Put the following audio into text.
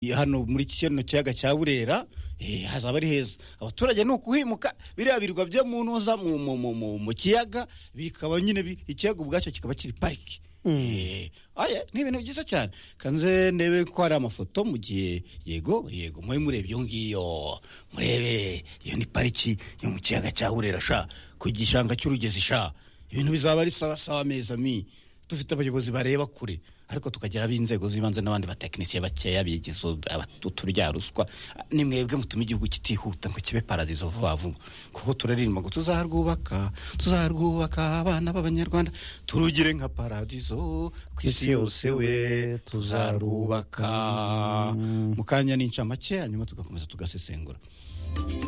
hano muri kino kiyaga cya burera hazaba ari heza abaturage ni ukuhimuka biriya birwa byo mu ntuza mu kiyaga bikaba nyine ikiyaga ubwacyo kikaba kiri pariki ni ibintu byiza cyane kanze ndebe ko hari amafoto mu gihe yego yego mube mureba iyo ngiyo murebe iyo ni pariki yo mu kiyaga cya burera sha ku gishanga cy'urugezi sha ibintu bizaba ari sawa sawa ameza mi dufite abayobozi bareba kure ariko tukagira ab'inzego z'ibanze n'abandi batekinisiye bakeya bigize turya ruswa ni mwebwe mutuma igihugu kitihuta ngo kibe paradizo vuba vuba kuko turaririmba ngo tuzaharwubaka tuzaharwubaka abana b'abanyarwanda turugire nka paradizo ku isi yose we tuzarwubaka mu kanya n'incamake hanyuma tugakomeza tugasesengura